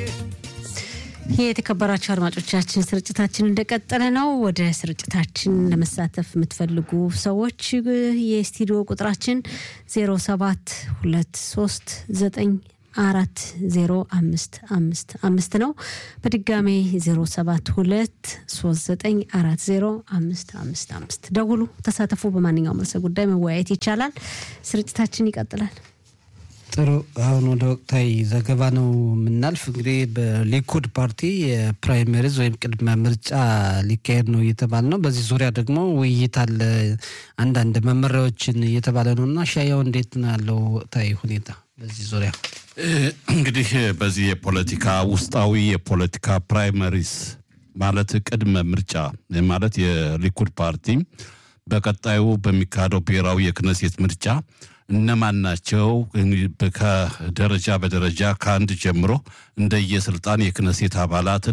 የተከበራቸው አድማጮቻችን ስርጭታችን እንደቀጠለ ነው። ወደ ስርጭታችን ለመሳተፍ የምትፈልጉ ሰዎች የስቱዲዮ ቁጥራችን 0723 አራት ዜሮ አምስት አምስት አምስት ነው። በድጋሜ ዜሮ ሰባት ሁለት ሶስት ዘጠኝ አራት ዜሮ አምስት አምስት አምስት ደውሉ፣ ተሳተፉ። በማንኛውም ርዕሰ ጉዳይ መወያየት ይቻላል። ስርጭታችን ይቀጥላል። ጥሩ። አሁን ወደ ወቅታዊ ዘገባ ነው የምናልፍ። እንግዲህ በሊኩድ ፓርቲ የፕራይመሪዝ ወይም ቅድመ ምርጫ ሊካሄድ ነው እየተባለ ነው። በዚህ ዙሪያ ደግሞ ውይይት አለ፣ አንዳንድ መመሪያዎችን እየተባለ ነው እና ሻያው እንዴት ነው ያለው ወቅታዊ ሁኔታ በዚህ ዙሪያ? እንግዲህ በዚህ የፖለቲካ ውስጣዊ የፖለቲካ ፕራይመሪስ ማለት ቅድመ ምርጫ ማለት የሊኩድ ፓርቲ በቀጣዩ በሚካሄደው ብሔራዊ የክነሴት ምርጫ እነማን ናቸው ከደረጃ በደረጃ ከአንድ ጀምሮ እንደየስልጣን የክነሴት አባላትን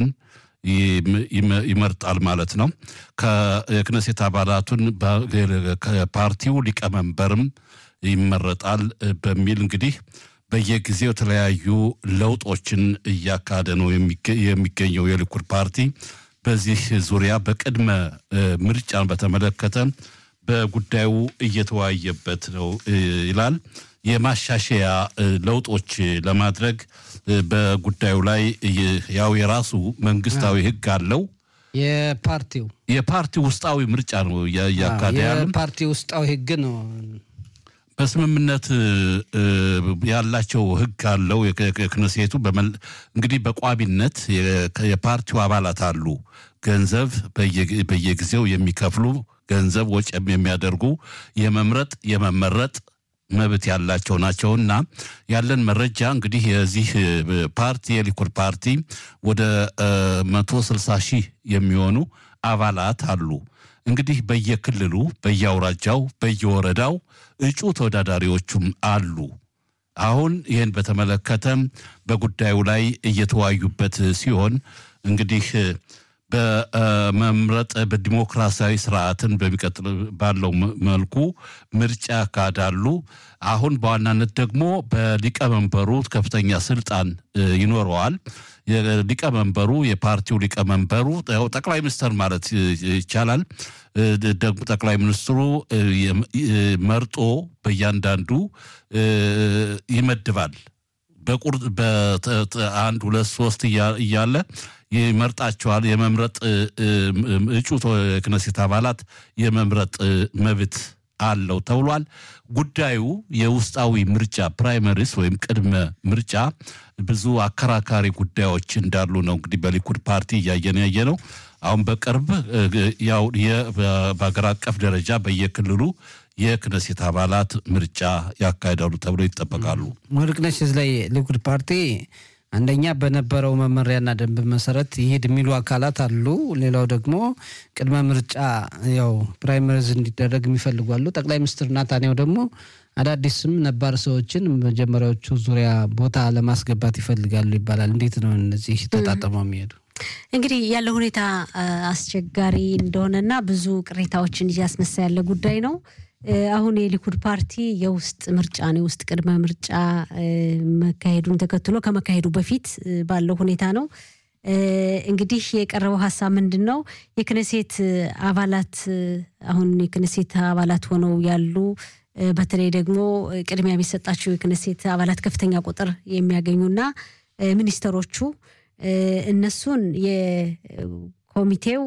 ይመርጣል ማለት ነው። የክነሴት አባላቱን ፓርቲው ሊቀመንበርም ይመረጣል በሚል እንግዲህ በየጊዜው የተለያዩ ለውጦችን እያካሄደ ነው የሚገኘው የሊኩድ ፓርቲ። በዚህ ዙሪያ በቅድመ ምርጫን በተመለከተ በጉዳዩ እየተወያየበት ነው ይላል። የማሻሻያ ለውጦች ለማድረግ በጉዳዩ ላይ ያው የራሱ መንግስታዊ ሕግ አለው። የፓርቲው የፓርቲው ውስጣዊ ምርጫ ነው እያካሄደ ያለ የፓርቲ ውስጣዊ ሕግ ነው። በስምምነት ያላቸው ሕግ አለው የክነሴቱ እንግዲህ በቋሚነት የፓርቲው አባላት አሉ ገንዘብ በየጊዜው የሚከፍሉ ገንዘብ ወጪም የሚያደርጉ የመምረጥ የመመረጥ መብት ያላቸው ናቸውና ያለን መረጃ እንግዲህ የዚህ ፓርቲ የሊኩድ ፓርቲ ወደ መቶ ስልሳ ሺህ የሚሆኑ አባላት አሉ። እንግዲህ በየክልሉ በየአውራጃው በየወረዳው እጩ ተወዳዳሪዎቹም አሉ። አሁን ይህን በተመለከተም በጉዳዩ ላይ እየተወያዩበት ሲሆን እንግዲህ በመምረጥ በዲሞክራሲያዊ ስርዓትን በሚቀጥል ባለው መልኩ ምርጫ ያካሂዳሉ። አሁን በዋናነት ደግሞ በሊቀመንበሩ ከፍተኛ ስልጣን ይኖረዋል። ሊቀመንበሩ የፓርቲው ሊቀመንበሩ ጠቅላይ ሚኒስትር ማለት ይቻላል። ደግሞ ጠቅላይ ሚኒስትሩ መርጦ በእያንዳንዱ ይመድባል። በቁርጥ በአንድ ሁለት ሶስት እያለ ይመርጣቸዋል። የመምረጥ እጩ የክነሴት አባላት የመምረጥ መብት አለው ተብሏል። ጉዳዩ የውስጣዊ ምርጫ ፕራይመሪስ ወይም ቅድመ ምርጫ ብዙ አከራካሪ ጉዳዮች እንዳሉ ነው እንግዲህ በሊኩድ ፓርቲ እያየን ያየ ነው። አሁን በቅርብ ያው በሀገር አቀፍ ደረጃ በየክልሉ የክነሴት አባላት ምርጫ ያካሂዳሉ ተብሎ ይጠበቃሉ። ወርቅነሽ እዚህ ላይ ሊኩድ ፓርቲ አንደኛ በነበረው መመሪያና ደንብ መሰረት ይሄድ የሚሉ አካላት አሉ። ሌላው ደግሞ ቅድመ ምርጫ ያው ፕራይመሪዝ እንዲደረግ የሚፈልጉ አሉ። ጠቅላይ ሚኒስትር ናታንያሁ ደግሞ አዳዲስም ነባር ሰዎችን መጀመሪያዎቹ ዙሪያ ቦታ ለማስገባት ይፈልጋሉ ይባላል። እንዴት ነው እነዚህ ተጣጥመው የሚሄዱ? እንግዲህ ያለው ሁኔታ አስቸጋሪ እንደሆነና ብዙ ቅሬታዎችን እያስነሳ ያለ ጉዳይ ነው። አሁን የሊኩድ ፓርቲ የውስጥ ምርጫ ነው የውስጥ ቅድመ ምርጫ መካሄዱን ተከትሎ ከመካሄዱ በፊት ባለው ሁኔታ ነው። እንግዲህ የቀረበው ሀሳብ ምንድን ነው? የክነሴት አባላት አሁን የክነሴት አባላት ሆነው ያሉ በተለይ ደግሞ ቅድሚያ የሚሰጣቸው የክነሴት አባላት ከፍተኛ ቁጥር የሚያገኙና ሚኒስተሮቹ እነሱን ኮሚቴው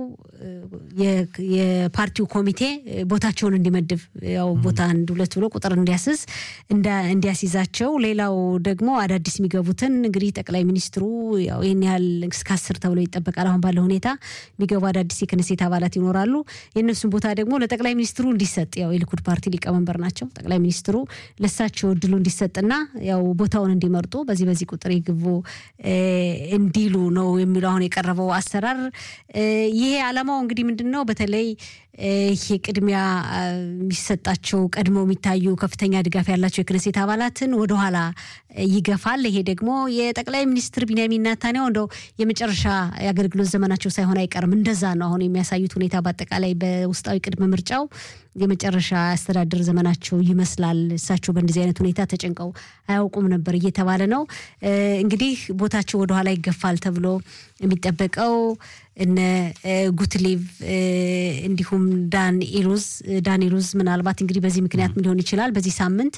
የፓርቲው ኮሚቴ ቦታቸውን እንዲመድብ ያው ቦታ አንድ ሁለት ብሎ ቁጥር እንዲያስዝ እንዲያስይዛቸው፣ ሌላው ደግሞ አዳዲስ የሚገቡትን እንግዲህ ጠቅላይ ሚኒስትሩ ያው ይህን ያህል እስከ አስር ተብሎ ይጠበቃል። አሁን ባለው ሁኔታ የሚገቡ አዳዲስ የክነሴት አባላት ይኖራሉ። የእነሱን ቦታ ደግሞ ለጠቅላይ ሚኒስትሩ እንዲሰጥ ያው የሊኩድ ፓርቲ ሊቀመንበር ናቸው። ጠቅላይ ሚኒስትሩ ለሳቸው እድሉ እንዲሰጥና ያው ቦታውን እንዲመርጡ በዚህ በዚህ ቁጥር ይግቡ እንዲሉ ነው የሚለው አሁን የቀረበው አሰራር። ይሄ ዓላማው እንግዲህ ምንድን ነው? በተለይ ይሄ ቅድሚያ የሚሰጣቸው ቀድመው የሚታዩ ከፍተኛ ድጋፍ ያላቸው የክነሴት አባላትን ወደኋላ ይገፋል። ይሄ ደግሞ የጠቅላይ ሚኒስትር ቢንያሚን ናታንያሁ እንደው የመጨረሻ የአገልግሎት ዘመናቸው ሳይሆን አይቀርም። እንደዛ ነው አሁን የሚያሳዩት ሁኔታ በአጠቃላይ በውስጣዊ ቅድመ ምርጫው የመጨረሻ አስተዳደር ዘመናቸው ይመስላል። እሳቸው በእንደዚህ አይነት ሁኔታ ተጨንቀው አያውቁም ነበር እየተባለ ነው። እንግዲህ ቦታቸው ወደኋላ ይገፋል ተብሎ የሚጠበቀው እነ ጉትሌቭ እንዲሁም ዳን ኢሉዝ ዳን ኢሉዝ ምናልባት እንግዲህ በዚህ ምክንያት ምን ሊሆን ይችላል በዚህ ሳምንት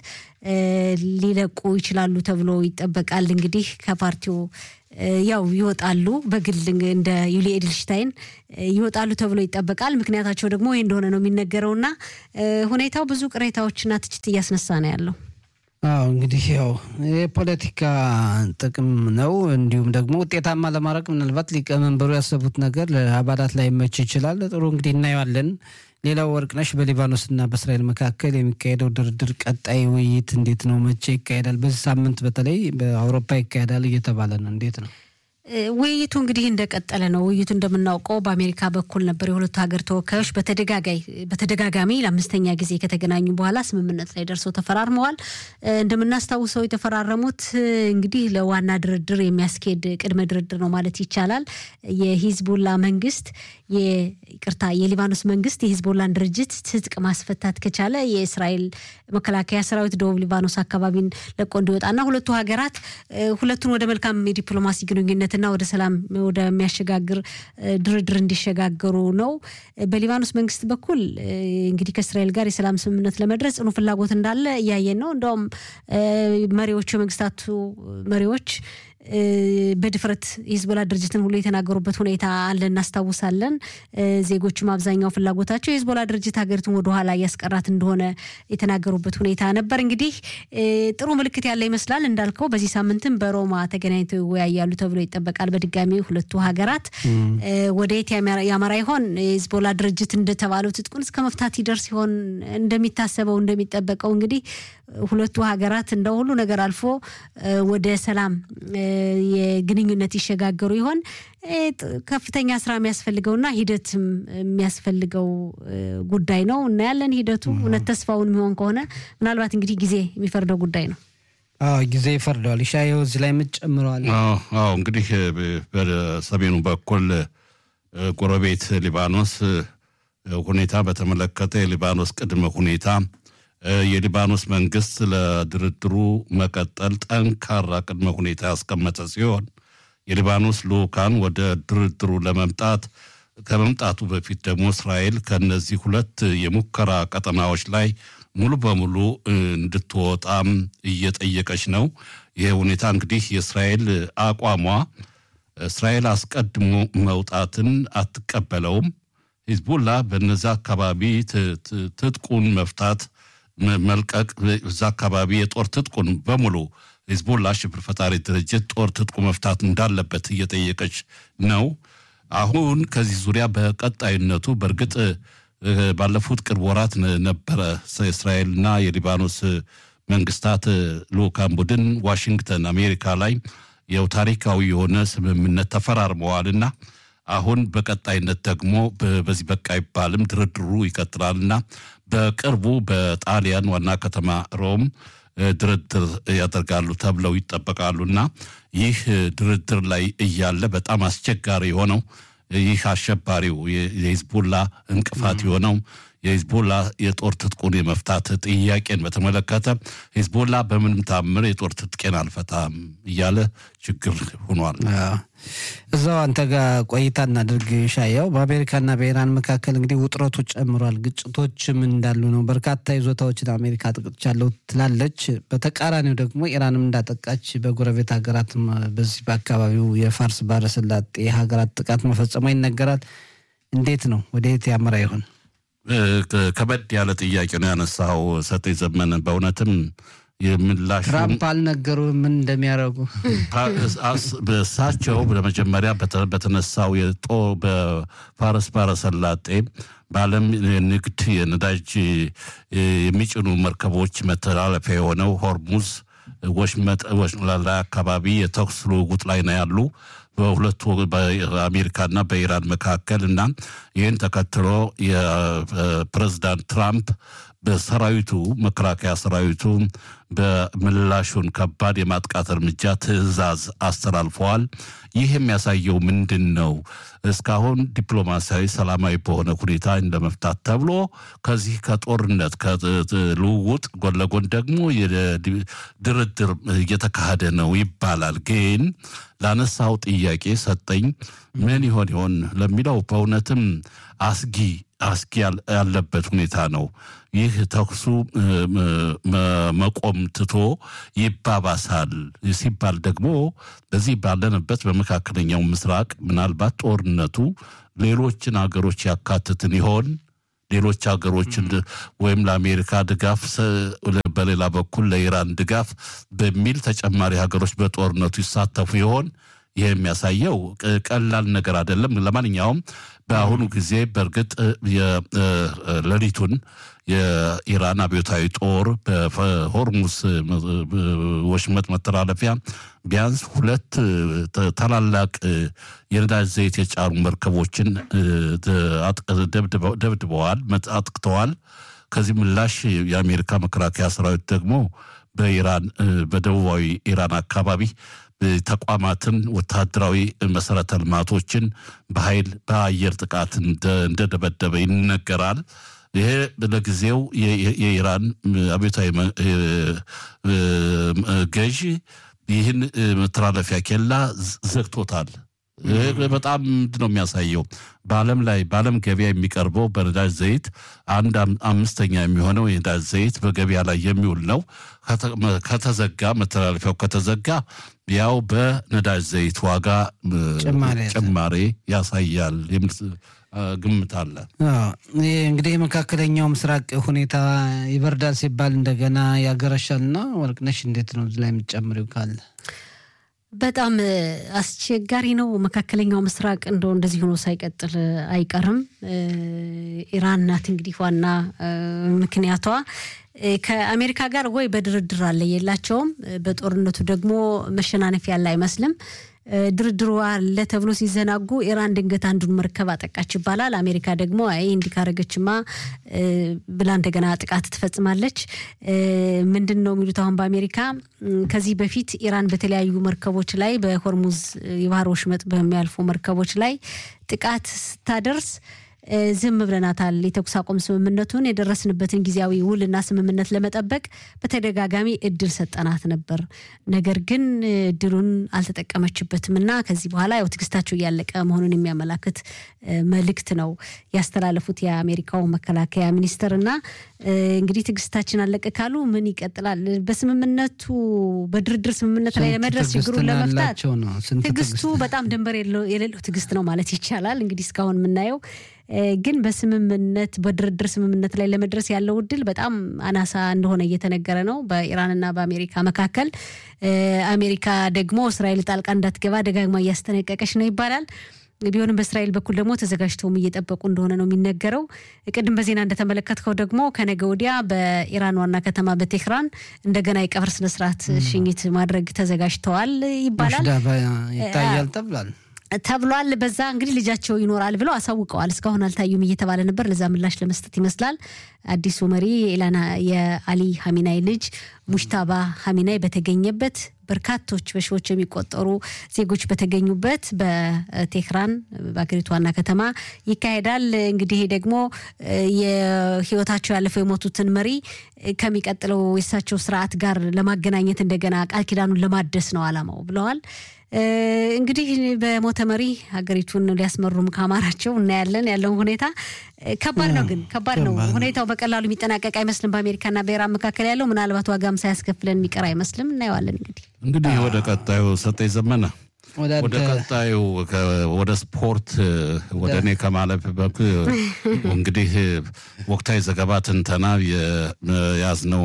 ሊለቁ ይችላሉ ተብሎ ይጠበቃል። እንግዲህ ከፓርቲው ያው ይወጣሉ፣ በግል እንደ ዩሊ ኤድልሽታይን ይወጣሉ ተብሎ ይጠበቃል። ምክንያታቸው ደግሞ ይህ እንደሆነ ነው የሚነገረውና ሁኔታው ብዙ ቅሬታዎችና ትችት እያስነሳ ነው ያለው። አዎ እንግዲህ ያው የፖለቲካ ጥቅም ነው። እንዲሁም ደግሞ ውጤታማ ለማድረግ ምናልባት ሊቀመንበሩ ያሰቡት ነገር ለአባላት ላይ መች ይችላል። ጥሩ እንግዲህ እናየዋለን። ሌላው ወርቅነሽ በሊባኖስና በእስራኤል መካከል የሚካሄደው ድርድር ቀጣይ ውይይት እንዴት ነው? መቼ ይካሄዳል? በዚህ ሳምንት በተለይ በአውሮፓ ይካሄዳል እየተባለ ነው። እንዴት ነው? ውይይቱ እንግዲህ እንደቀጠለ ነው። ውይይቱ እንደምናውቀው በአሜሪካ በኩል ነበር። የሁለቱ ሀገር ተወካዮች በተደጋጋሚ ለአምስተኛ ጊዜ ከተገናኙ በኋላ ስምምነት ላይ ደርሰው ተፈራርመዋል። እንደምናስታውሰው የተፈራረሙት እንግዲህ ለዋና ድርድር የሚያስኬድ ቅድመ ድርድር ነው ማለት ይቻላል። የሂዝቦላ መንግስት ይቅርታ፣ የሊባኖስ መንግስት የሂዝቦላን ድርጅት ትጥቅ ማስፈታት ከቻለ የእስራኤል መከላከያ ሰራዊት ደቡብ ሊባኖስ አካባቢን ለቆ እንዲወጣና ሁለቱ ሀገራት ሁለቱን ወደ መልካም የዲፕሎማሲ ግንኙነት ና ወደ ሰላም ወደሚያሸጋግር ድርድር እንዲሸጋገሩ ነው። በሊባኖስ መንግስት በኩል እንግዲህ ከእስራኤል ጋር የሰላም ስምምነት ለመድረስ ጽኑ ፍላጎት እንዳለ እያየን ነው። እንደውም መሪዎቹ የመንግስታቱ መሪዎች በድፍረት የሂዝቦላ ድርጅትን ሁሉ የተናገሩበት ሁኔታ አለ፣ እናስታውሳለን። ዜጎቹም አብዛኛው ፍላጎታቸው የሂዝቦላ ድርጅት ሀገሪቱን ወደኋላ እያስቀራት እንደሆነ የተናገሩበት ሁኔታ ነበር። እንግዲህ ጥሩ ምልክት ያለ ይመስላል። እንዳልከው በዚህ ሳምንትም በሮማ ተገናኝተው ይወያያሉ ተብሎ ይጠበቃል። በድጋሚ ሁለቱ ሀገራት ወደየት ያመራ ይሆን? የሂዝቦላ ድርጅት እንደተባለው ትጥቁን እስከ መፍታት ይደርስ ይሆን? እንደሚታሰበው እንደሚጠበቀው እንግዲህ ሁለቱ ሀገራት እንደ ሁሉ ነገር አልፎ ወደ ሰላም የግንኙነት ይሸጋገሩ ይሆን? ከፍተኛ ስራ የሚያስፈልገውና ሂደትም የሚያስፈልገው ጉዳይ ነው። እናያለን ሂደቱ እውነት ተስፋውን የሚሆን ከሆነ ምናልባት እንግዲህ ጊዜ የሚፈርደው ጉዳይ ነው። አዎ ጊዜ ይፈርደዋል። ይሻየው እዚህ ላይ የምትጨምረዋል? አዎ እንግዲህ በሰሜኑ በኩል ጎረቤት ሊባኖስ ሁኔታ በተመለከተ የሊባኖስ ቅድመ ሁኔታ የሊባኖስ መንግስት ለድርድሩ መቀጠል ጠንካራ ቅድመ ሁኔታ ያስቀመጠ ሲሆን የሊባኖስ ልኡካን ወደ ድርድሩ ለመምጣት ከመምጣቱ በፊት ደግሞ እስራኤል ከነዚህ ሁለት የሙከራ ቀጠናዎች ላይ ሙሉ በሙሉ እንድትወጣም እየጠየቀች ነው። ይህ ሁኔታ እንግዲህ የእስራኤል አቋሟ እስራኤል አስቀድሞ መውጣትን አትቀበለውም። ሂዝቡላ በነዚ አካባቢ ትጥቁን መፍታት መልቀቅ እዛ አካባቢ የጦር ትጥቁን በሙሉ ሂዝቡላ ሽብር ፈጣሪ ድርጅት ጦር ትጥቁ መፍታት እንዳለበት እየጠየቀች ነው። አሁን ከዚህ ዙሪያ በቀጣይነቱ በእርግጥ ባለፉት ቅርብ ወራት ነበረ እስራኤልና የሊባኖስ መንግስታት ልኡካን ቡድን ዋሽንግተን አሜሪካ ላይ ያው ታሪካዊ የሆነ ስምምነት ተፈራርመዋልና አሁን በቀጣይነት ደግሞ በዚህ በቃ አይባልም ድርድሩ ይቀጥላልና በቅርቡ በጣሊያን ዋና ከተማ ሮም ድርድር ያደርጋሉ ተብለው ይጠበቃሉና ይህ ድርድር ላይ እያለ በጣም አስቸጋሪ የሆነው ይህ አሸባሪው የሂዝቡላ እንቅፋት የሆነው የሂዝቦላ የጦር ትጥቁን የመፍታት ጥያቄን በተመለከተ ሂዝቦላ በምንም ታምር የጦር ትጥቄን አልፈታም እያለ ችግር ሆኗል። እዛው አንተ ጋር ቆይታ እናድርግ ሻያው። በአሜሪካና በኢራን መካከል እንግዲህ ውጥረቱ ጨምሯል። ግጭቶችም እንዳሉ ነው። በርካታ ይዞታዎችን አሜሪካ አጥቅቻለሁ ትላለች። በተቃራኒው ደግሞ ኢራንም እንዳጠቃች በጎረቤት ሀገራትም በዚህ በአካባቢው የፋርስ ባህረ ሰላጤ ሀገራት ጥቃት መፈጸሟ ይነገራል። እንዴት ነው? ወደ የት ያመራ ይሆን? ከበድ ያለ ጥያቄ ነው ያነሳው ሰጤ ዘመን። በእውነትም የምላሹ ትራምፕ አልነገሩ ምን እንደሚያደርጉ እሳቸው ለመጀመሪያ በተነሳው የጦ በፋርስ ባህረ ሰላጤ በዓለም ንግድ የነዳጅ የሚጭኑ መርከቦች መተላለፊያ የሆነው ሆርሙዝ ወሽመጥ ላይ አካባቢ የተኩስ ልውውጥ ላይ ነው ያሉ በሁለቱ በአሜሪካና በኢራን መካከል እና ይህን ተከትሎ የፕሬዚዳንት ትራምፕ በሰራዊቱ መከላከያ ሰራዊቱ በምላሹን ከባድ የማጥቃት እርምጃ ትዕዛዝ አስተላልፈዋል። ይህ የሚያሳየው ምንድን ነው? እስካሁን ዲፕሎማሲያዊ ሰላማዊ በሆነ ሁኔታ ለመፍታት ተብሎ ከዚህ ከጦርነት ከልውውጥ ጎን ለጎን ደግሞ ድርድር እየተካሄደ ነው ይባላል። ግን ላነሳው ጥያቄ ሰጠኝ ምን ይሆን ይሆን ለሚለው በእውነትም አስጊ አስጊ ያለበት ሁኔታ ነው። ይህ ተኩሱ መቆም ትቶ ይባባሳል ሲባል ደግሞ በዚህ ባለንበት በመካከለኛው ምስራቅ ምናልባት ጦርነቱ ሌሎችን ሀገሮች ያካትትን ይሆን? ሌሎች ሀገሮችን ወይም ለአሜሪካ ድጋፍ በሌላ በኩል ለኢራን ድጋፍ በሚል ተጨማሪ ሀገሮች በጦርነቱ ይሳተፉ ይሆን? ይህ የሚያሳየው ቀላል ነገር አይደለም። ለማንኛውም በአሁኑ ጊዜ በእርግጥ ሌሊቱን የኢራን አብዮታዊ ጦር በሆርሙስ ወሽመጥ መተላለፊያ ቢያንስ ሁለት ታላላቅ የነዳጅ ዘይት የጫኑ መርከቦችን ደብድበዋል፣ አጥቅተዋል። ከዚህ ምላሽ የአሜሪካ መከላከያ ሰራዊት ደግሞ በኢራን በደቡባዊ ኢራን አካባቢ ተቋማትን፣ ወታደራዊ መሰረተ ልማቶችን በኃይል በአየር ጥቃት እንደደበደበ ይነገራል። ይሄ ለጊዜው የኢራን አብዮታዊ ገዢ ይህን መተላለፊያ ኬላ ዘግቶታል። በጣም ምንድን ነው የሚያሳየው? በዓለም ላይ በዓለም ገበያ የሚቀርበው በነዳጅ ዘይት አንድ አምስተኛ የሚሆነው የነዳጅ ዘይት በገበያ ላይ የሚውል ነው። ከተዘጋ መተላለፊያው ከተዘጋ ያው በነዳጅ ዘይት ዋጋ ጭማሬ ያሳያል የሚል ግምት አለ። ይህ እንግዲህ የመካከለኛው ምስራቅ ሁኔታ ይበርዳል ሲባል እንደገና ያገረሻልና ወርቅነሽ እንዴት ነው እዚህ ላይ የምትጨምሪው ካለ? በጣም አስቸጋሪ ነው። መካከለኛው ምስራቅ እንደው እንደዚህ ሆኖ ሳይቀጥል አይቀርም። ኢራን ናት እንግዲህ ዋና ምክንያቷ። ከአሜሪካ ጋር ወይ በድርድር አለ የላቸውም። በጦርነቱ ደግሞ መሸናነፍ ያለ አይመስልም። ድርድሩ አለ ተብሎ ሲዘናጉ ኢራን ድንገት አንዱን መርከብ አጠቃች ይባላል። አሜሪካ ደግሞ አይ እንዲህ ካረገችማ ብላ እንደገና ጥቃት ትፈጽማለች። ምንድን ነው የሚሉት አሁን በአሜሪካ ከዚህ በፊት ኢራን በተለያዩ መርከቦች ላይ በሆርሙዝ የባህር ወሽመጥ በሚያልፉ መርከቦች ላይ ጥቃት ስታደርስ ዝም ብለናታል። የተኩስ አቁም ስምምነቱን የደረስንበትን ጊዜያዊ ውልና ስምምነት ለመጠበቅ በተደጋጋሚ እድል ሰጠናት ነበር። ነገር ግን እድሉን አልተጠቀመችበትም እና ከዚህ በኋላ ያው ትዕግስታቸው እያለቀ መሆኑን የሚያመላክት መልእክት ነው ያስተላለፉት የአሜሪካው መከላከያ ሚኒስትር እና እንግዲህ ትዕግስታችን አለቀ ካሉ ምን ይቀጥላል? በስምምነቱ በድርድር ስምምነት ላይ ለመድረስ ችግሩን ለመፍታት ትዕግስቱ በጣም ድንበር የሌለው ትዕግስት ነው ማለት ይቻላል። እንግዲህ እስካሁን የምናየው ግን በስምምነት በድርድር ስምምነት ላይ ለመድረስ ያለው እድል በጣም አናሳ እንደሆነ እየተነገረ ነው በኢራንና በአሜሪካ መካከል። አሜሪካ ደግሞ እስራኤል ጣልቃ እንዳትገባ ደጋግማ እያስጠነቀቀች ነው ይባላል። ቢሆንም በእስራኤል በኩል ደግሞ ተዘጋጅተውም እየጠበቁ እንደሆነ ነው የሚነገረው። ቅድም በዜና እንደተመለከትከው ደግሞ ከነገ ወዲያ በኢራን ዋና ከተማ በቴህራን እንደገና የቀብር ስነስርዓት ሽኝት ማድረግ ተዘጋጅተዋል ይባላል ይታያል ተብሏል ተብሏል። በዛ እንግዲህ ልጃቸው ይኖራል ብለው አሳውቀዋል። እስካሁን አልታዩም እየተባለ ነበር። ለዛ ምላሽ ለመስጠት ይመስላል አዲሱ መሪ ኢላና የአሊ ሀሚናይ ልጅ ሙሽታባ ሀሚናይ በተገኘበት በርካቶች በሺዎች የሚቆጠሩ ዜጎች በተገኙበት በቴህራን በአገሪቱ ዋና ከተማ ይካሄዳል። እንግዲህ ደግሞ የህይወታቸው ያለፈው የሞቱትን መሪ ከሚቀጥለው የእሳቸው ስርዓት ጋር ለማገናኘት እንደገና ቃል ኪዳኑን ለማደስ ነው አላማው ብለዋል። እንግዲህ በሞተ መሪ ሀገሪቱን ሊያስመሩም ካማራቸው እናያለን። ያለውን ሁኔታ ከባድ ነው፣ ግን ከባድ ነው ሁኔታው። በቀላሉ የሚጠናቀቅ አይመስልም። በአሜሪካና በኢራን መካከል ያለው ምናልባት ዋጋም ሳያስከፍለን የሚቀር አይመስልም። እናየዋለን። እንግዲህ እንግዲህ ወደ ቀጣዩ ሰጠኝ ዘመነ ወደ ቀጣዩ ወደ ስፖርት ወደ እኔ ከማለፍ በኩ እንግዲህ ወቅታዊ ዘገባ ትንተና የያዝነው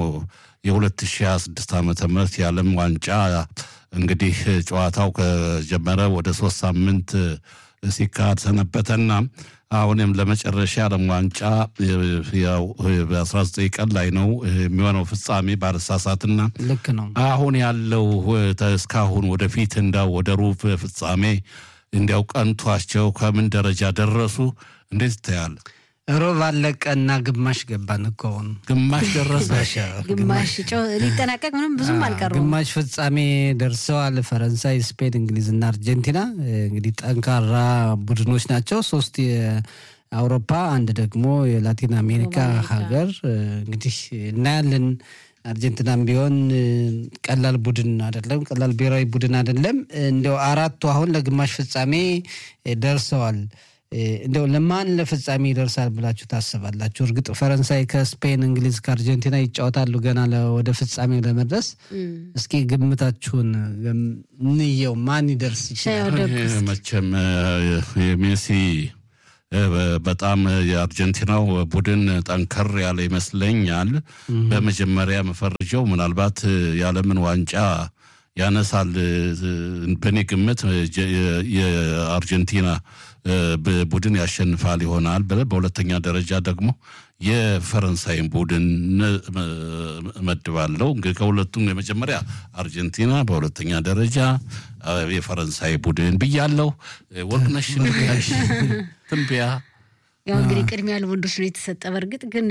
የ2026 ዓመተ ምህረት የዓለም ዋንጫ እንግዲህ ጨዋታው ከጀመረ ወደ ሶስት ሳምንት ሲካሄድ ሰነበተና አሁንም ለመጨረሻ የዓለም ዋንጫ ያው በ19 ቀን ላይ ነው የሚሆነው ፍጻሜ ባለሳሳትና ልክ ነው። አሁን ያለው እስካሁን ወደፊት እንዳው ወደ ሩብ ፍጻሜ እንዲያው ቀንቷቸው ከምን ደረጃ ደረሱ? እንዴት ይታያል? ሮብ አለቀ እና ግማሽ ገባን እኮ አሁን ግማሽ ደረሰ። ግማሽ ጨው ሊጠናቀቅ ምንም ብዙም አልቀሩም። ግማሽ ፍጻሜ ደርሰዋል። ፈረንሳይ፣ ስፔን፣ እንግሊዝ እና አርጀንቲና እንግዲህ ጠንካራ ቡድኖች ናቸው። ሶስት የአውሮፓ አንድ ደግሞ የላቲን አሜሪካ ሀገር እንግዲህ እናያለን። አርጀንቲናም ቢሆን ቀላል ቡድን አይደለም፣ ቀላል ብሔራዊ ቡድን አይደለም። እንዲያው አራቱ አሁን ለግማሽ ፍጻሜ ደርሰዋል። እንደው ለማን ለፍጻሜ ይደርሳል ብላችሁ ታስባላችሁ? እርግጥ ፈረንሳይ ከስፔን፣ እንግሊዝ ከአርጀንቲና ይጫወታሉ ገና ወደ ፍጻሜው ለመድረስ። እስኪ ግምታችሁን እንየው፣ ማን ይደርስ ይችላል? መቼም የሜሲ በጣም የአርጀንቲናው ቡድን ጠንከር ያለ ይመስለኛል። በመጀመሪያ መፈረጀው ምናልባት የዓለምን ዋንጫ ያነሳል። በእኔ ግምት የአርጀንቲና ቡድን ያሸንፋል ይሆናል። በሁለተኛ ደረጃ ደግሞ የፈረንሳይን ቡድን እመድባለሁ። እንግዲህ ከሁለቱም የመጀመሪያ አርጀንቲና፣ በሁለተኛ ደረጃ የፈረንሳይ ቡድን ብያለሁ። ወርቅነሽ ንጋሽ ትንበያ ያው እንግዲህ ቅድሚያ ለወንዶች ነው የተሰጠ። በእርግጥ ግን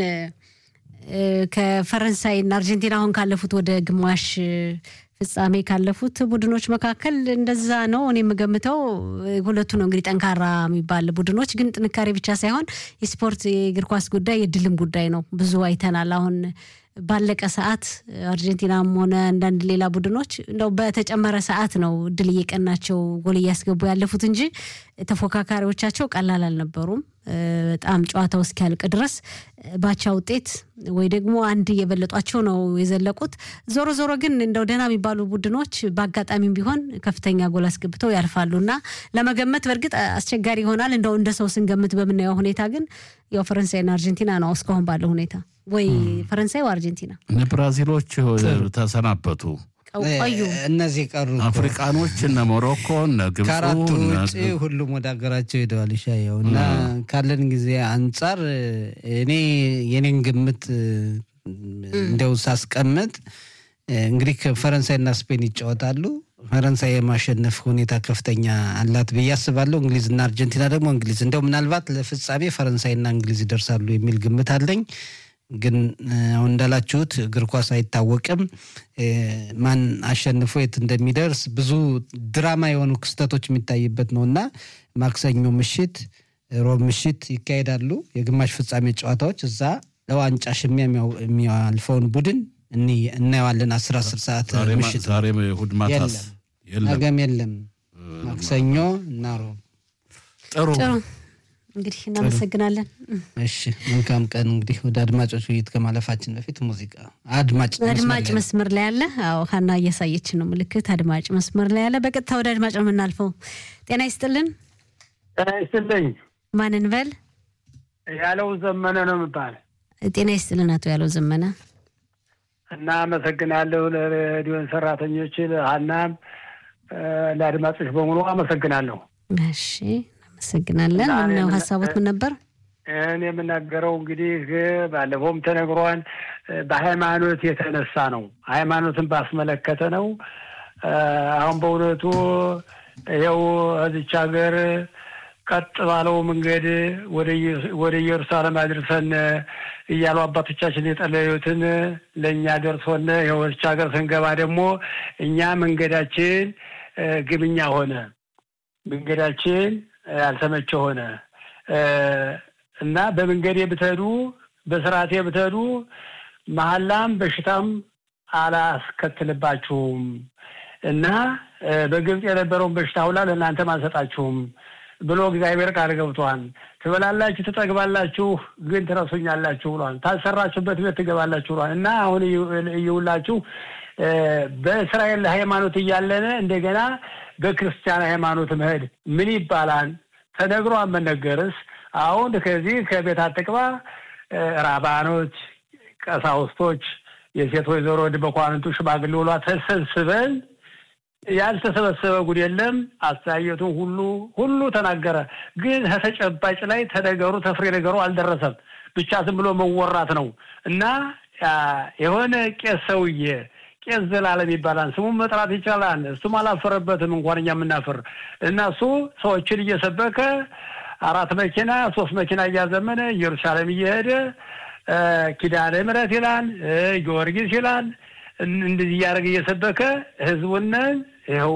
ከፈረንሳይና አርጀንቲና አሁን ካለፉት ወደ ግማሽ ፍጻሜ ካለፉት ቡድኖች መካከል እንደዛ ነው እኔ የምገምተው። ሁለቱ ነው እንግዲህ ጠንካራ የሚባል ቡድኖች፣ ግን ጥንካሬ ብቻ ሳይሆን የስፖርት የእግር ኳስ ጉዳይ የድልም ጉዳይ ነው። ብዙ አይተናል። አሁን ባለቀ ሰዓት አርጀንቲናም ሆነ አንዳንድ ሌላ ቡድኖች እንደው በተጨመረ ሰዓት ነው ድል እየቀናቸው ጎል እያስገቡ ያለፉት እንጂ ተፎካካሪዎቻቸው ቀላል አልነበሩም። በጣም ጨዋታው እስኪያልቅ ድረስ ባቻ ውጤት ወይ ደግሞ አንድ እየበለጧቸው ነው የዘለቁት። ዞሮ ዞሮ ግን እንደው ደህና የሚባሉ ቡድኖች በአጋጣሚም ቢሆን ከፍተኛ ጎል አስገብተው ያልፋሉ እና ለመገመት በእርግጥ አስቸጋሪ ይሆናል። እንደው እንደ ሰው ስንገምት በምናየው ሁኔታ ግን ያው ፈረንሳይና አርጀንቲና ነው እስካሁን ባለው ሁኔታ ወይ ፈረንሳይ ወይ አርጀንቲና። ብራዚሎች ተሰናበቱ። ቆዩ እነዚህ ቀሩ። አፍሪቃኖች እነ ሞሮኮ እነ ግብፁ ከአራቱ ውጭ ሁሉም ወደ ሀገራቸው ሄደዋል። ይሻየው እና ካለን ጊዜ አንጻር እኔ የኔን ግምት እንደው ሳስቀምጥ እንግዲህ ፈረንሳይና ስፔን ይጫወታሉ። ፈረንሳይ የማሸነፍ ሁኔታ ከፍተኛ አላት ብዬ አስባለሁ። እንግሊዝና አርጀንቲና ደግሞ እንግሊዝ እንደው ምናልባት ለፍጻሜ ፈረንሳይና እንግሊዝ ይደርሳሉ የሚል ግምት አለኝ። ግን አሁን እንዳላችሁት እግር ኳስ አይታወቅም። ማን አሸንፎ የት እንደሚደርስ ብዙ ድራማ የሆኑ ክስተቶች የሚታይበት ነው እና ማክሰኞ ምሽት፣ ሮብ ምሽት ይካሄዳሉ የግማሽ ፍጻሜ ጨዋታዎች። እዛ ለዋንጫ ሽሚያ የሚያልፈውን ቡድን እናየዋለን። አስር አስር ሰዓት ምሽት ዛሬ እሑድ ማታስ ነገም የለም። ማክሰኞ እና ሮብ ጥሩ እንግዲህ እናመሰግናለን። እሺ መልካም ቀን። እንግዲህ ወደ አድማጮች ውይይት ከማለፋችን በፊት ሙዚቃ አድማጭ አድማጭ መስመር ላይ ያለ አዎ፣ ሀና እያሳየች ነው ምልክት። አድማጭ መስመር ላይ ያለ በቀጥታ ወደ አድማጭ ነው የምናልፈው። ጤና ይስጥልን። ጤና ይስጥልኝ። ማንን በል? ያለው ዘመነ ነው የምባል። ጤና ይስጥልን አቶ ያለው ዘመነ። እና አመሰግናለሁ ለሬዲዮን ሰራተኞች፣ ለሀናም ለአድማጮች በሙሉ አመሰግናለሁ። እሺ እናመሰግናለን። ምነው ሀሳቦት ምን ነበር? እኔ የምናገረው እንግዲህ ባለፈውም ተነግሯል። በሃይማኖት የተነሳ ነው። ሃይማኖትን ባስመለከተ ነው። አሁን በእውነቱ ይኸው እዚች ሀገር ቀጥ ባለው መንገድ ወደ ኢየሩሳሌም አድርሰን እያሉ አባቶቻችን የጠለዩትን ለእኛ ደርሶን ይኸው እዚች ሀገር ስንገባ ደግሞ እኛ መንገዳችን ግብኛ ሆነ። መንገዳችን ያልተመቸ ሆነ እና በመንገዴ ብትሄዱ በስርዓቴ ብትሄዱ መሀላም በሽታም አላስከትልባችሁም እና በግብፅ የነበረውን በሽታ ሁላ ለእናንተም አልሰጣችሁም ብሎ እግዚአብሔር ቃል ገብቷል። ትበላላችሁ፣ ትጠግባላችሁ፣ ግን ትረሱኛላችሁ ብሏል። ታልሰራችሁበት ቤት ትገባላችሁ ብሏል እና አሁን እይውላችሁ በእስራኤል ሃይማኖት እያለነ እንደገና በክርስቲያን ሃይማኖት መሄድ ምን ይባላል? ተነግሮ መነገርስ? አሁን ከዚህ ከቤት አትቅባ ራባኖች፣ ቀሳውስቶች፣ የሴት ወይዘሮ በኳንንቱ ሽማግሌ ውሏ ተሰብስበን ያልተሰበሰበ ጉድ የለም። አስተያየቱን ሁሉ ሁሉ ተናገረ። ግን ከተጨባጭ ላይ ተነገሩ ተፍሬ ነገሩ አልደረሰም። ብቻ ዝም ብሎ መወራት ነው እና የሆነ ቄስ ሰውዬ ቄስ ዘላለም ይባላል። ስሙን መጥራት ይቻላል። እሱም አላፈረበትም እንኳን እኛ የምናፍር እና እሱ ሰዎችን እየሰበከ አራት መኪና ሶስት መኪና እያዘመነ ኢየሩሳሌም እየሄደ ኪዳነ ምሕረት ይላል፣ ጊዮርጊስ ይላል። እንደዚህ እያደረገ እየሰበከ ህዝቡንን ይኸው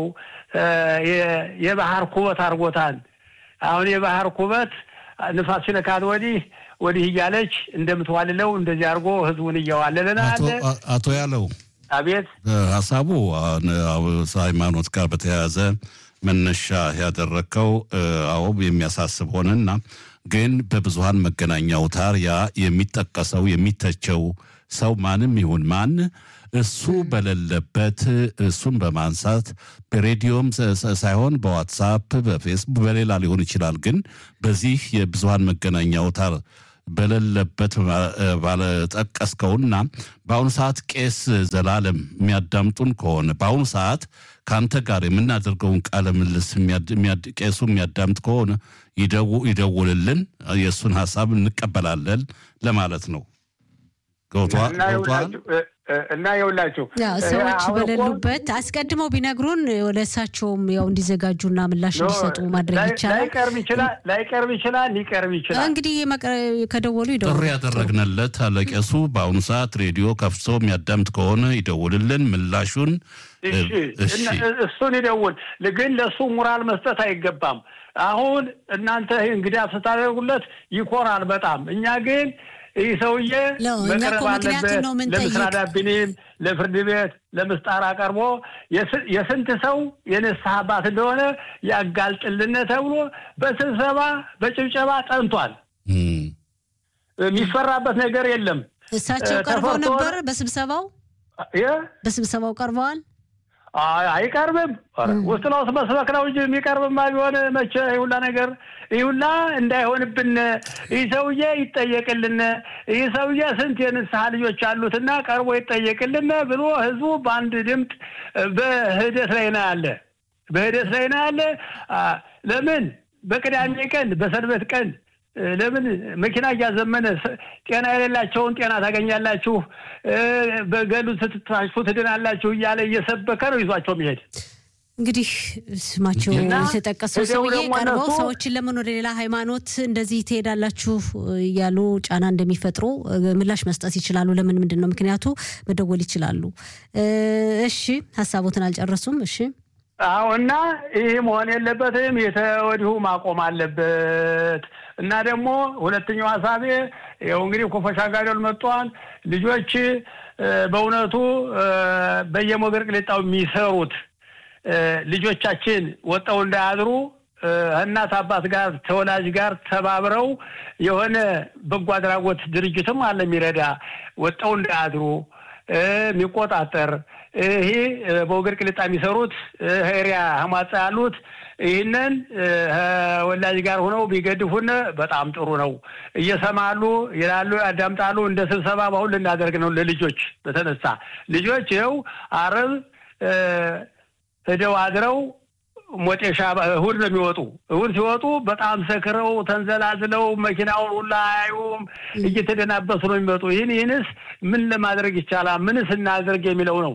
የባህር ኩበት አድርጎታል። አሁን የባህር ኩበት ንፋስ ሲነካት ወዲህ ወዲህ እያለች እንደምትዋልለው እንደዚህ አድርጎ ህዝቡን እያዋለለን አለ። አቶ ያለው አቤት ሀሳቡ ሃይማኖት ጋር በተያያዘ መነሻ ያደረግከው አዎ የሚያሳስብ ሆነና ግን በብዙሀን መገናኛ አውታር ያ የሚጠቀሰው የሚተቸው ሰው ማንም ይሁን ማን እሱ በሌለበት እሱን በማንሳት በሬዲዮም ሳይሆን በዋትሳፕ፣ በፌስቡክ፣ በሌላ ሊሆን ይችላል። ግን በዚህ የብዙሀን መገናኛ አውታር በሌለበት ባለጠቀስከውና በአሁኑ ሰዓት ቄስ ዘላለም የሚያዳምጡን ከሆነ በአሁኑ ሰዓት ከአንተ ጋር የምናደርገውን ቃለ ምልልስ ቄሱ የሚያዳምጥ ከሆነ ይደውልልን፣ የእሱን ሀሳብ እንቀበላለን ለማለት ነው። ገብቷል? እና የውላችሁ ሰዎች በሌሉበት አስቀድመው ቢነግሩን ወደ እሳቸውም ያው እንዲዘጋጁና ምላሽ እንዲሰጡ ማድረግ ይቻላል። ላይቀርብ ይችላል፣ ላይቀርብ ይችላል፣ ሊቀርብ ይችላል። እንግዲህ ከደወሉ ይደውሉ። ጥሪ ያደረግንለት አለቄሱ በአሁኑ ሰዓት ሬዲዮ ከፍቶ የሚያዳምጥ ከሆነ ይደውልልን፣ ምላሹን እሱን ይደውል። ግን ለእሱ ሙራል መስጠት አይገባም። አሁን እናንተ እንግዲህ ስታደርጉለት ይኮራል በጣም እኛ ግን ይህ ሰውዬ መቅረብ አለበት። ለምስራ ዳቢኔም ለፍርድ ቤት ለምስጣር አቀርቦ የስንት ሰው የንስሐ አባት እንደሆነ ያጋልጥልን ተብሎ በስብሰባ በጭብጨባ ጠንቷል። የሚፈራበት ነገር የለም። እሳቸው ቀርበው ነበር በስብሰባው በስብሰባው ቀርበዋል። አይቀርብም። ውስጥ ለውስጥ መስበክ ነው እንጂ የሚቀርብማ ቢሆን መቼ ይሁላ ነገር ይሁላ እንዳይሆንብን ይህ ሰውዬ ይጠየቅልን፣ ይህ ሰውዬ ስንት የንስሐ ልጆች አሉትና ቀርቦ ይጠየቅልን ብሎ ህዝቡ በአንድ ድምፅ በህደት ላይ ነው ያለ በህደት ላይ ነው ያለ። ለምን በቅዳሜ ቀን በሰንበት ቀን ለምን መኪና እያዘመነ ጤና የሌላቸውን ጤና ታገኛላችሁ፣ በገሉ ስትታሹ ትድናላችሁ እያለ እየሰበከ ነው ይዟቸው የሚሄድ። እንግዲህ ስማቸው የተጠቀሰው ሰውዬ ቀርበው ሰዎችን ለምን ወደ ሌላ ሃይማኖት እንደዚህ ትሄዳላችሁ እያሉ ጫና እንደሚፈጥሩ ምላሽ መስጠት ይችላሉ። ለምን ምንድን ነው ምክንያቱ መደወል ይችላሉ። እሺ ሀሳቦትን አልጨረሱም። እሺ አዎ እና ይህ መሆን የለበትም። የተወዲሁ ማቆም አለበት። እና ደግሞ ሁለተኛው ሀሳቤ ይኸው እንግዲህ ኮፈሻ ጋደል መጥቷል። ልጆች በእውነቱ በየሞገር ቅሌጣው የሚሰሩት ልጆቻችን ወጠው እንዳያድሩ እናት አባት ጋር ተወላጅ ጋር ተባብረው የሆነ በጎ አድራጎት ድርጅትም አለ የሚረዳ ወጠው እንዳያድሩ የሚቆጣጠር ይሄ በወገር ቅልጣ የሚሰሩት ሄሪያ ህማጻ ያሉት ይህንን ወላጅ ጋር ሆነው ቢገድፉን በጣም ጥሩ ነው። እየሰማሉ ይላሉ፣ ያዳምጣሉ። እንደ ስብሰባ በአሁን ልናደርግ ነው ለልጆች በተነሳ ልጆች ይኸው አርብ ሂደው አድረው ሞጤሻ እሁድ ነው የሚወጡ። እሁድ ሲወጡ በጣም ሰክረው ተንዘላዝለው መኪናውን ሁላ አያዩም፣ እየተደናበሱ ነው የሚመጡ። ይህን ይህንስ ምን ለማድረግ ይቻላል? ምንስ እናድርግ የሚለው ነው።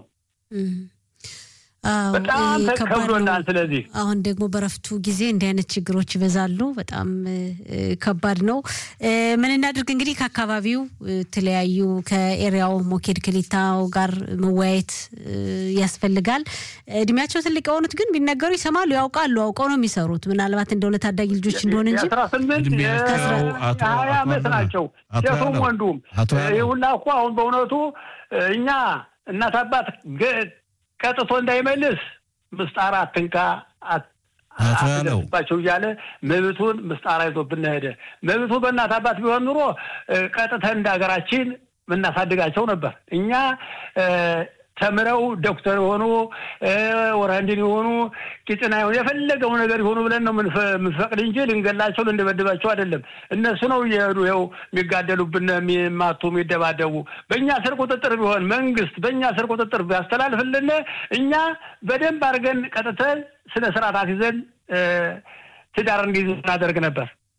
በጣም ከብዶናል። ስለዚህ አሁን ደግሞ በረፍቱ ጊዜ እንዲህ አይነት ችግሮች ይበዛሉ። በጣም ከባድ ነው። ምን እናድርግ እንግዲህ ከአካባቢው የተለያዩ ከኤሪያው ሞኬድ ክሊታው ጋር መወያየት ያስፈልጋል። እድሜያቸው ትልቅ የሆኑት ግን ቢነገሩ ይሰማሉ፣ ያውቃሉ፣ አውቀው ነው የሚሰሩት። ምናልባት እንደ ሁለት ታዳጊ ልጆች እንደሆነ እንጂ አስራ ስምንት ሀያ ዓመት ናቸው ሴቱም ወንዱም። ይህ ሁላ እኮ አሁን በእውነቱ እኛ እናት አባት ቀጥቶ እንዳይመልስ ምስጣር አትንካ አትደርስባቸው እያለ መብቱን ምስጣር ይዞብን ሄደ። መብቱ በእናት አባት ቢሆን ኑሮ ቀጥተን እንደ ሀገራችን የምናሳድጋቸው ነበር። እኛ ተምረው ዶክተር የሆኑ ወረንድን የሆኑ ቂጥና የሆኑ የፈለገው ነገር የሆኑ ብለን ነው የምንፈቅድ እንጂ ልንገላቸው ልንደበድባቸው አይደለም። እነሱ ነው እየሄዱ ይኸው የሚጋደሉብን፣ የሚማቱ፣ የሚደባደቡ። በእኛ ስር ቁጥጥር ቢሆን መንግስት በእኛ ስር ቁጥጥር ቢያስተላልፍልን እኛ በደንብ አድርገን ቀጥተን ስነ ስርዓት ይዘን ትዳር እንዲይዝ እናደርግ ነበር።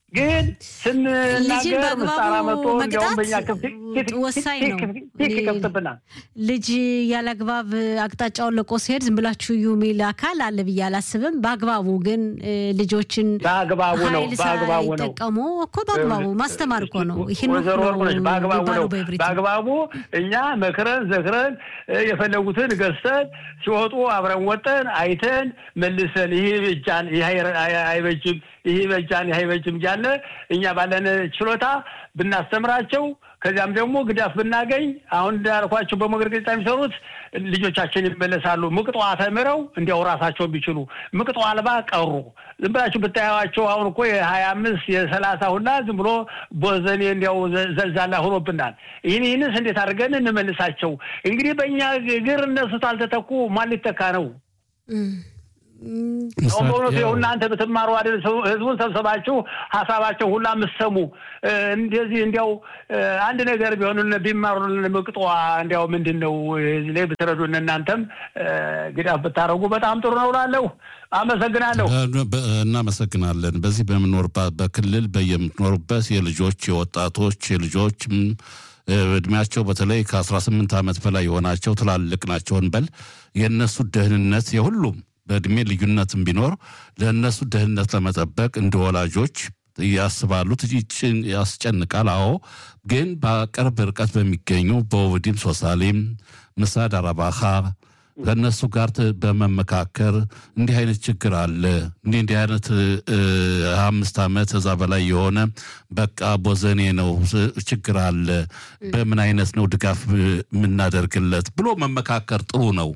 ግን ልጅን ስንናገር ምስጣራ መጥቶ በአግባቡ እንዲያውም በእኛ መቅጣት ክፍት ወሳኝ ነው። ፊት ይከፍትብናል። ልጅ ያለ አግባብ አቅጣጫውን ለቆ ሲሄድ ዝም ብላችሁ እዩ የሚል አካል አለ ብዬ አላስብም። በአግባቡ ግን እ፣ ልጆችን በአግባቡ ነው ኃይል በአግባቡ ነው ሳይጠቀሙ እኮ በአግባቡ ማስተማር እኮ ነው። ይህን ወይዘሮ ነው ወርቅነሽ በአግባቡ የሚባለው ነው በእብሪት። በአግባቡ እኛ መክረን ዘክረን እ፣ የፈለጉትን ገዝተን ሲወጡ አብረን ወጠን አይተን መልሰን ይህ በጃን ይህ አይ- አይ- አይበጅም ይህ በጃን ይህ አይበጅም እያለ እኛ ባለን ችሎታ ብናስተምራቸው ከዚያም ደግሞ ግዳፍ ብናገኝ አሁን እንዳልኳቸው በሞገድ ገጽታ የሚሰሩት ልጆቻችን ይመለሳሉ። ምቅጦ ተምረው እንዲያው ራሳቸውን ቢችሉ ምቅጦ አልባ ቀሩ። ዝም ብላችሁ ብታያቸው አሁን እኮ የሀያ አምስት የሰላሳ ሁላ ዝም ብሎ ቦዘኔ እንዲያው ዘ- ዘልዛላ ሆኖብናል። ይህን ይህንስ እንዴት አድርገን እንመልሳቸው? እንግዲህ በእኛ እግር እነሱ ታልተተኩ ማን ሊተካ ነው? እም፣ እም፣ አሁን በእውነቱ ይኸው እናንተ ብትማሩ አይደል ሰው- ህዝቡን ሰብሰባችሁ ሀሳባቸው ሁላ የምትሰሙ እ፣ እንደዚህ እንዲያው እ፣ አንድ ነገር ቢሆኑ ቢማሩልን ምቅጧ እንዲያው ምንድን ነው እዚህ ላይ ብትረዱን እናንተም እ፣ ግዳፍ ብታደርጉ በጣም ጥሩ ነው እላለሁ። አመሰግናለሁ። በ- እናመሰግናለን። በዚህ በምኖርባት በክልል በየምትኖሩበት የልጆች የወጣቶች የልጆች ም፣ እ፣ እድሜያቸው በተለይ ከ18 ዓመት በላይ የሆናቸው ትላልቅ ናቸው እንበል የእነሱ ደህንነት የሁሉም በእድሜ ልዩነትም ቢኖር ለእነሱ ደህንነት ለመጠበቅ እንደ ወላጆች ያስባሉ፣ ይጭን- ያስጨንቃል። አዎ ግን በቅርብ ርቀት በሚገኙ በኦቪዲም ሶሳሌም ምሳድ አረባኻ ከእነሱ ጋር ት- በመመካከር እንዲህ አይነት ችግር አለ እንዲህ እንዲህ አይነት እ፣ አምስት ዓመት እዛ በላይ የሆነ በቃ ቦዘኔ ነው ስ- ችግር አለ በምን አይነት ነው ድጋፍ እ፣ የምናደርግለት ብሎ መመካከር ጥሩ ነው።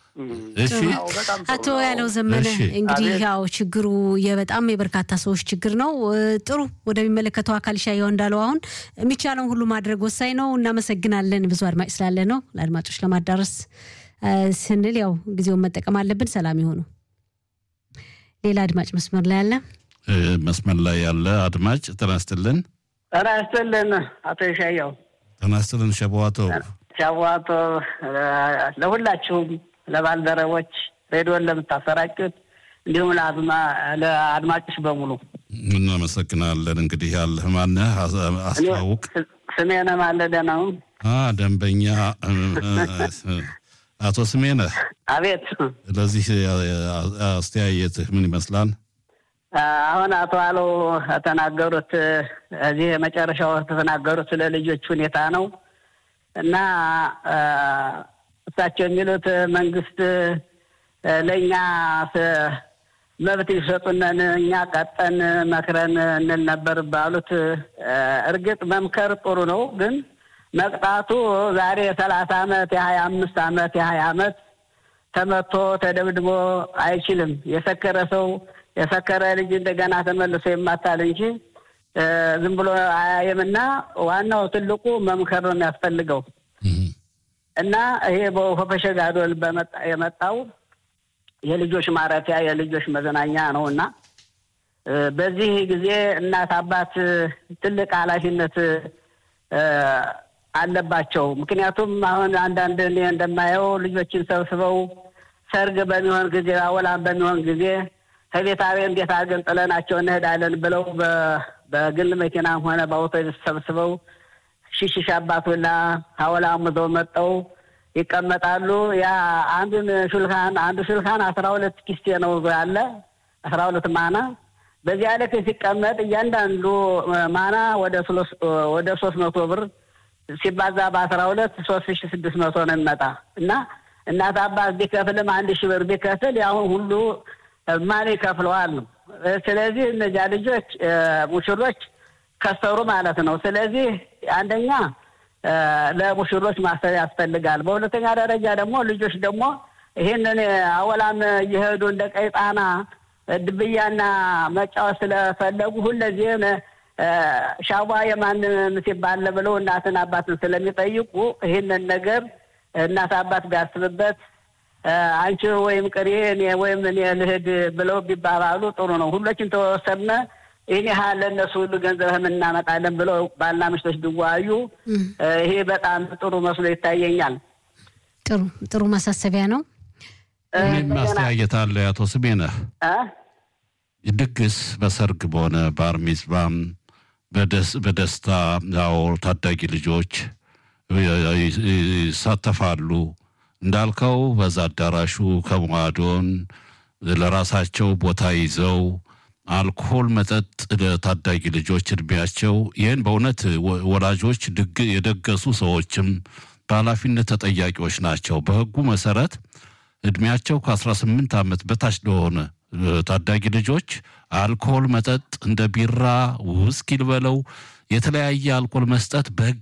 እሺ አዎ፣ በጣም ጥሩ አቶ ነው። ያለው ዘመነ እሺ። እንግዲህ አቤት። ያው ችግሩ የበጣም የበርካታ ሰዎች ችግር ነው። እ፣ ጥሩ ወደሚመለከተው አካል ሻየው እንዳለው አሁን የሚቻለውን ሁሉ ማድረግ ወሳኝ ነው። እናመሰግናለን። ብዙ አድማጭ ስላለ ነው ለአድማጮች ለማዳረስ እ፣ ስንል ያው ጊዜውን መጠቀም አለብን። ሰላም ይሆኑ። ሌላ አድማጭ መስመር ላይ አለ። እ፣ መስመር ላይ ያለ አድማጭ ጤና ይስጥልን። ጤና ይስጥልን አቶ ይሻየው ጤና ይስጥልን ሸበዋቶ ሻዋቶ ለሁላችሁም ለባልደረቦች ሬዲዮን ለምታሰራጩት እንዲሁም ለአድማ- ለአድማጮች በሙሉ እናመሰግናለን። እንግዲህ ያለህ ማነህ አስ- አስተዋውቅ። ስ- ስሜነ ማለደ ነው። አ ደንበኛ እ፣ እ፣ አቶ ስሜነህ አቤት ለዚህ አስተያየትህ ምን ይመስላል? አሁን አቶ አለው የተናገሩት እዚህ የመጨረሻው የተናገሩት ስለ ልጆች ሁኔታ ነው እና አ፣ እሳቸው የሚሉት መንግስት አ፣ ለእኛ ስ- መብት ይሰጡነን እኛ ቀጠን መክረን እንል ነበር ባሉት አ፣ እርግጥ መምከር ጥሩ ነው፣ ግን መቅጣቱ ዛሬ የሰላሳ አመት የሀያ አምስት አመት የሀያ አመት ተመቶ ተደብድቦ አይችልም። የሰከረ ሰው የሰከረ ልጅ እንደገና ተመልሶ ይማታል እንጂ እ፣ ዝም ብሎ አያየምና ዋናው ትልቁ መምከር ነው የሚያስፈልገው እህ፣ እና ይሄ በሆፈሸ ጋዶል በመጣ የመጣው የልጆች ማረፊያ የልጆች መዝናኛ ነው እና እ፣ በዚህ ጊዜ እናት አባት ትልቅ ኃላፊነት እ፣ አለባቸው። ምክንያቱም አሁን አንዳንድ እኔ እንደማየው ልጆችን ሰብስበው ሰርግ በሚሆን ጊዜ አወላም በሚሆን ጊዜ ከቤታዊ እንዴት አድርገን ጥለናቸው እንሄዳለን ብለው በ- በግል መኪናም ሆነ በአውቶቡስ ሰብስበው ሽሽሽ አባት ሁላ አወላም ይዘው መጠው ይቀመጣሉ። ያ አንዱን ሹልካን አንዱ ሹልካን አስራ ሁለት ኪስቴ ነው ያለ አስራ ሁለት ማና በዚያ ልክ ሲቀመጥ እያንዳንዱ ማና ወደ ሶስት ወደ ሶስት መቶ ብር ሲባዛ በአስራ ሁለት ሶስት ሺ ስድስት መቶ ነው የሚመጣ እና እናት አባት ቢከፍልም አንድ ሺህ ብር ቢከፍል ያሁን ሁሉ ማን ይከፍለዋል ነው። ስለዚህ እነዚያ ልጆች እ፣ ሙሽሮች ከሰሩ ማለት ነው። ስለዚህ አንደኛ እ፣ ለሙሽሮች ማሰብ ያስፈልጋል። በሁለተኛ ደረጃ ደግሞ ልጆች ደግሞ ይህንን አወላም እየሄዱ እንደ ቀይ ጣና ድብያና መጫወት ስለፈለጉ ሁለዚህም እ፣ ሻዋ የማንም ሲባል ብለው እናትን አባትን ስለሚጠይቁ ይህንን ነገር እናት አባት ቢያስብበት እ፣ አንቺ ወይም ቅሪ እኔ ወይም እኔ ልሂድ ብለው ቢባባሉ ጥሩ ነው። ሁሎችን ተወሰነ ይህን ያህል ለእነሱ ሁሉ ገንዘብ እናመጣለን ብለው ባልና ምሽቶች ቢወያዩ እም፣ እ፣ ይሄ በጣም ጥሩ መስሎ ይታየኛል። ጥሩ ጥሩ ማሳሰቢያ ነው። እ፣ እኔም እንደገና አስተያየት አለ አቶ ስሜነህ እ? ድግስ በሰርግ በሆነ ባር ሚዝባም በደስታ ያው ታዳጊ ልጆች ይሳተፋሉ። እንዳልከው በዛ አዳራሹ ከመዋዶን ለራሳቸው ቦታ ይዘው አልኮል መጠጥ ለታዳጊ ልጆች እድሜያቸው ይህን በእውነት ወላጆች የደገሱ ሰዎችም በኃላፊነት ተጠያቂዎች ናቸው። በሕጉ መሰረት እድሜያቸው ከ18 ዓመት በታች ለሆነ ታዳጊ ልጆች አልኮል መጠጥ እንደ ቢራ፣ ውስኪ ልበለው የተለያየ አልኮል መስጠት በሕግ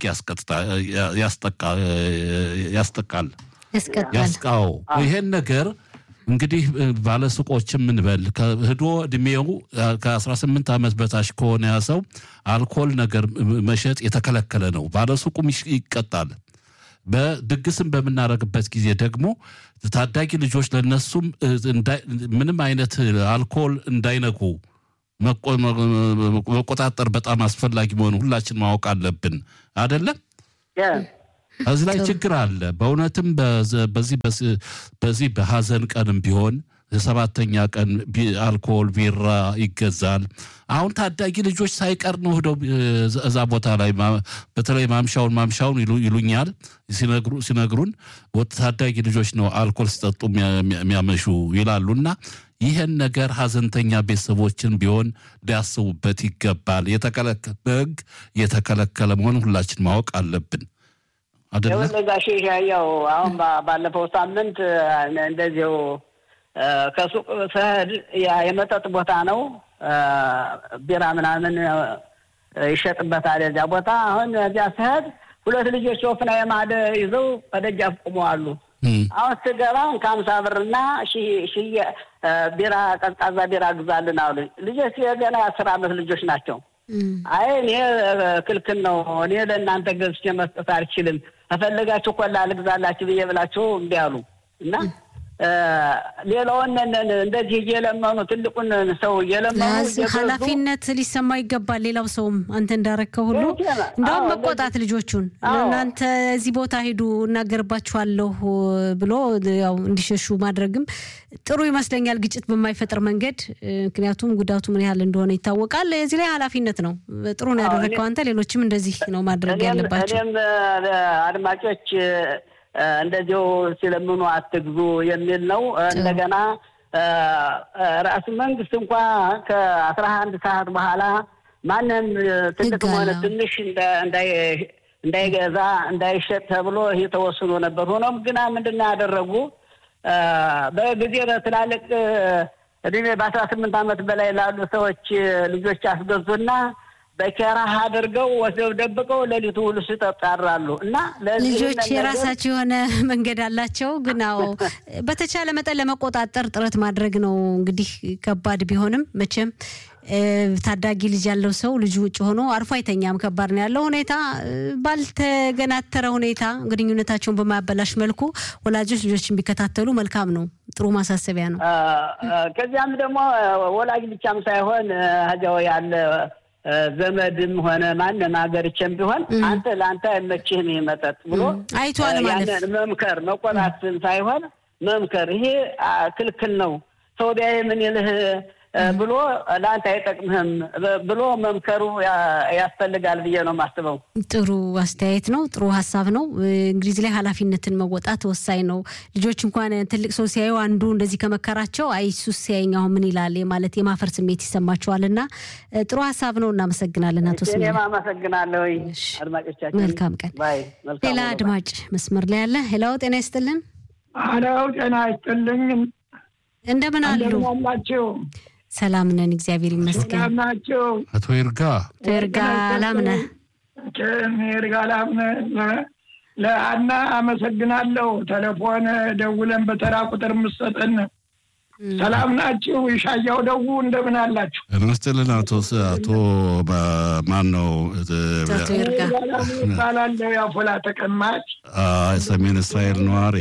ያስጠቃል ያስቃው ይሄን ነገር እንግዲህ ባለሱቆችም ምንበል ህዶ እድሜው ከ18 ዓመት በታች ከሆነ ያ ሰው አልኮል ነገር መሸጥ የተከለከለ ነው። ባለሱቁም ይቀጣል። በድግስም በምናደርግበት ጊዜ ደግሞ ታዳጊ ልጆች ለነሱም ምንም አይነት አልኮል እንዳይነኩ መቆጣጠር በጣም አስፈላጊ መሆኑ ሁላችን ማወቅ አለብን። አደለም? እዚህ ላይ ችግር አለ። በእውነትም በዚህ በዚህ በሀዘን ቀንም ቢሆን የሰባተኛ ቀን አልኮል ቢራ ይገዛል። አሁን ታዳጊ ልጆች ሳይቀር ነው ሄደው እዛ ቦታ ላይ በተለይ ማምሻውን ማምሻውን ይሉኛል ሲነግሩን ታዳጊ ልጆች ነው አልኮል ሲጠጡ የሚያመሹ ይላሉ። እና ይህን ነገር ሀዘንተኛ ቤተሰቦችን ቢሆን ሊያስቡበት ይገባል። በሕግ የተከለከለ መሆኑን ሁላችን ማወቅ አለብን። ይኸውልህ ጋሼ ያው አሁን ባለፈው ሳምንት እንደዚሁ ከሱቅ ስሄድ የመጠጥ ቦታ ነው። ቢራ ምናምን ይሸጥበታል እዚያ ቦታ። አሁን እዚያ ስሄድ ሁለት ልጆች ወፍና የማደ ይዘው በደጃፍ ቆመዋሉ። አሁን ስገባ ከሀምሳ ብርና ቢራ ቀዝቃዛ ቢራ ግዛልን አሉ። ልጆች የገና የአስር አመት ልጆች ናቸው። አይ እኔ ክልክል ነው፣ እኔ ለእናንተ ገዝቼ መስጠት አልችልም፣ ከፈለጋችሁ ኮላ ልግዛላችሁ ብዬ ብላችሁ እምቢ አሉ እና ሌላውን እንደዚህ እየለመኑ ትልቁን ሰው እየለመኑ ኃላፊነት ሊሰማ ይገባል። ሌላው ሰውም አንተ እንዳረከው ሁሉ እንደውም መቆጣት ልጆቹን እናንተ እዚህ ቦታ ሂዱ እናገርባችኋለሁ ብሎ ያው እንዲሸሹ ማድረግም ጥሩ ይመስለኛል፣ ግጭት በማይፈጥር መንገድ። ምክንያቱም ጉዳቱ ምን ያህል እንደሆነ ይታወቃል። እዚህ ላይ ኃላፊነት ነው። ጥሩ ነው ያደረግከው አንተ። ሌሎችም እንደዚህ ነው ማድረግ ያለባቸው። እኔም አድማጮች እንደዚሁ ሲለምኑ አትግዙ የሚል ነው። እንደገና ራሱ መንግስት እንኳ ከአስራ አንድ ሰዓት በኋላ ማንም ትልቅም ሆነ ትንሽ እንዳይገዛ እንዳይሸጥ ተብሎ ይህ ተወስኖ ነበር። ሆኖም ግና ምንድን ነው ያደረጉ በጊዜ ትላልቅ እድሜ በአስራ ስምንት ዓመት በላይ ላሉ ሰዎች ልጆች አስገዙና በኬራህ አድርገው ወስደው ደብቀው ሌሊቱ ሁሉ ሲጠጡ ያድራሉ። እና ልጆች የራሳቸው የሆነ መንገድ አላቸው። ግን አዎ በተቻለ መጠን ለመቆጣጠር ጥረት ማድረግ ነው። እንግዲህ ከባድ ቢሆንም መቼም ታዳጊ ልጅ ያለው ሰው ልጁ ውጭ ሆኖ አርፎ አይተኛም። ከባድ ነው ያለው ሁኔታ። ባልተገናተረ ሁኔታ ግንኙነታቸውን በማያበላሽ መልኩ ወላጆች ልጆችን ቢከታተሉ መልካም ነው። ጥሩ ማሳሰቢያ ነው። ከዚያም ደግሞ ወላጅ ብቻም ሳይሆን ሀጃው ያለ ዘመድም ሆነ ማንም ሀገርቼም ቢሆን አንተ ለአንተ አይመችህም ይህ መጠጥ ብሎ አይቷል ማለት መምከር መቆጣትን ሳይሆን መምከር፣ ይሄ ክልክል ነው ሰው ቢያይ ምን ይልህ ብሎ ለአንተ አይጠቅምህም ብሎ መምከሩ ያስፈልጋል ብዬ ነው የማስበው። ጥሩ አስተያየት ነው። ጥሩ ሀሳብ ነው። እንግዲህ ላይ ኃላፊነትን መወጣት ወሳኝ ነው። ልጆች እንኳን ትልቅ ሰው ሲያዩ አንዱ እንደዚህ ከመከራቸው አይ እሱስ ሲያየኝ አሁን ምን ይላል ማለት የማፈር ስሜት ይሰማቸዋል። እና ጥሩ ሀሳብ ነው። እናመሰግናለን አቶ ስሜ። እኔም አመሰግናለሁ አድማጮቻችን። መልካም ቀን። ሌላ አድማጭ መስመር ላይ ያለ ሄላው ጤና ይስጥልን። አለው ጤና ይስጥልኝ። እንደምን አሉ? አላችሁ? ሰላም ነን፣ እግዚአብሔር ይመስገን። ናቸው አቶ ይርጋ አቶ ይርጋ ላምነ ይርጋ ላምነ ለአና አመሰግናለሁ። ቴሌፎን ደውለን በተራ ቁጥር ምሰጠን ሰላም ናችሁ? ይሻያው ደው እንደምን አላችሁ? እንስትልን አቶ አቶ ማን ነው አቶ ይርጋ ይባላለሁ። የአፎላ ተቀማጭ ሰሜን እስራኤል ነዋሪ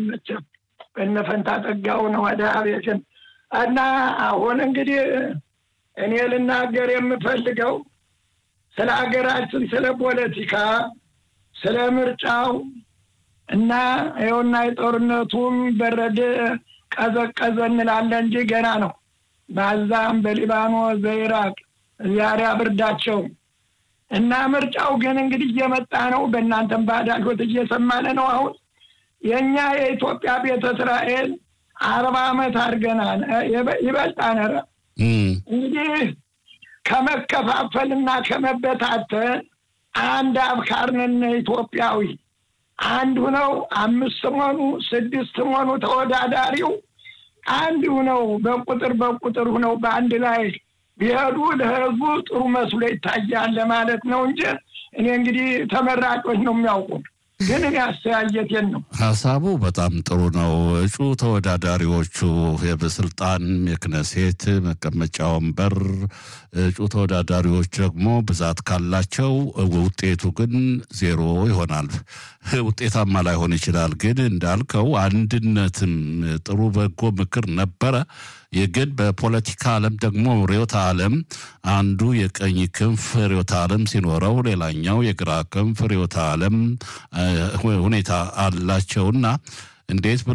እነፈንታ ጠጋው ነው ወደ አቤትን እና አሁን እንግዲህ እኔ ልናገር የምፈልገው ስለ ሀገራችን፣ ስለ ፖለቲካ፣ ስለ ምርጫው እና ይኸውና የጦርነቱም በረደ ቀዘቀዘ እንላለን እንጂ ገና ነው። በአዛም፣ በሊባኖስ፣ በኢራቅ ዛሬ ብርዳቸው እና ምርጫው ግን እንግዲህ እየመጣ ነው። በእናንተም በአዳልጎት እየሰማን ነው። አሁን የእኛ የኢትዮጵያ ቤተ እስራኤል አርባ ዓመት አድርገናል። ይበልጣን ኧረ እንግዲህ ከመከፋፈልና ከመበታተን አንድ አብካርነን ኢትዮጵያዊ አንድ ሁነው አምስት ሆኑ ስድስት ሆኑ ተወዳዳሪው አንድ ሁነው በቁጥር በቁጥር ሁነው በአንድ ላይ ቢሄዱ ለህዝቡ ጥሩ መስሎ ይታያል ለማለት ነው እንጂ እኔ እንግዲህ ተመራጮች ነው የሚያውቁ ግን እኔ አስተያየቴን ነው። ሀሳቡ በጣም ጥሩ ነው። እጩ ተወዳዳሪዎቹ የበስልጣን የክነሴት መቀመጫ ወንበር እጩ ተወዳዳሪዎች ደግሞ ብዛት ካላቸው ውጤቱ ግን ዜሮ ይሆናል። ውጤታማ ላይሆን ይችላል። ግን እንዳልከው አንድነትም ጥሩ በጎ ምክር ነበረ። ግን በፖለቲካ ዓለም ደግሞ ርዕዮተ ዓለም አንዱ የቀኝ ክንፍ ርዕዮተ ዓለም ሲኖረው፣ ሌላኛው የግራ ክንፍ ርዕዮተ ዓለም ሁኔታ አላቸውና እንዴት